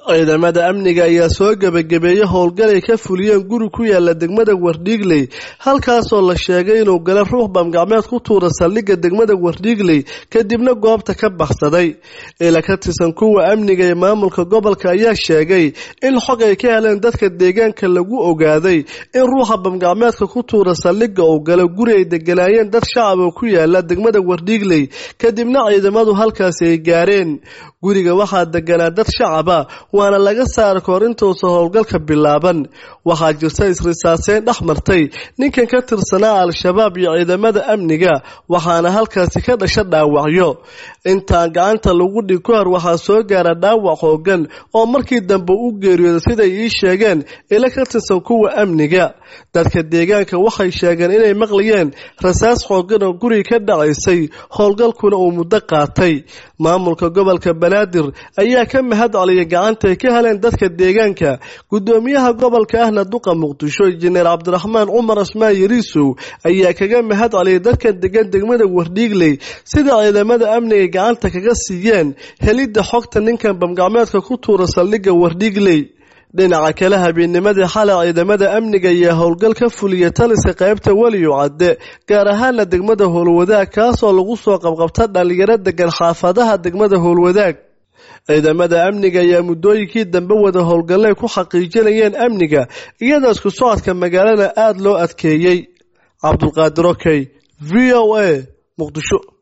ciidamada amniga ayaa soo gebagabeeyey howlgal ay ka fuliyeen guri ku yaala degmada wardhiigley halkaasoo la sheegay inuu gala ruux bamgacmeed ku tuura saldhigga degmada wardhiigley kadibna goobta ka baxsaday ila ka tirsan kuwa amniga ee maamulka gobolka ayaa sheegay in xog ay ka heleen dadka deegaanka lagu ogaaday in ruuxa bamgacmeedka ku tuura saldhigga uu galo guri ay deganaayeen dad shacab oo ku yaala degmada wardhiigley kadibna ciidamadu halkaasi ay gaareen guriga waxaa deganaa dad shacaba waana laga saara kahor intuusan howlgalka bilaaban waxaa jirta isrisaaseyn dhex martay ninkan ka tirsanaa al-shabaab iyo ciidamada amniga waxaana halkaasi ka dhasha dhaawacyo intaan gacanta lagu dhig ka hor waxaa soo gaara dhaawac hoogan oo markii dambe u geeriyooda siday ii sheegeen ila ka tirsan kuwa amniga dadka deegaanka waxay sheegeen inay maqlayeen rasaas xoogan oo guriga ka dhacaysay howlgalkuna uu muddo qaatay maamulka gobolka banaadir ayaa ka mahad celiyay gacanta ay ka heleen dadka deegaanka gudoomiyaha gobolka ahna duqa muqdisho injineer cabdiraxmaan cumar asmaan yariisow ayaa kaga mahad celiyay dadka degan degmada wardhiigley sida ciidamada amniga gacanta kaga siiyeen helidda xogta ninkan bamgacmeedka ku tuura saldhigga wardhiigley dhinaca kale habeennimadii xalay ciidamada amniga ayaa howlgal ka fuliya taliska qaybta weliyo cadde gaar ahaana degmada howlwadaag kaasoo lagu soo qabqabta dhalinyaro degan xaafadaha degmada howlwadaag ciidamada amniga ayaa muddooyinkii dambe wada howlgallay ku xaqiijinayeen amniga iyadoo isku socodka magaalada aada loo adkeeyey cabdulqaadir okey v o a muqdisho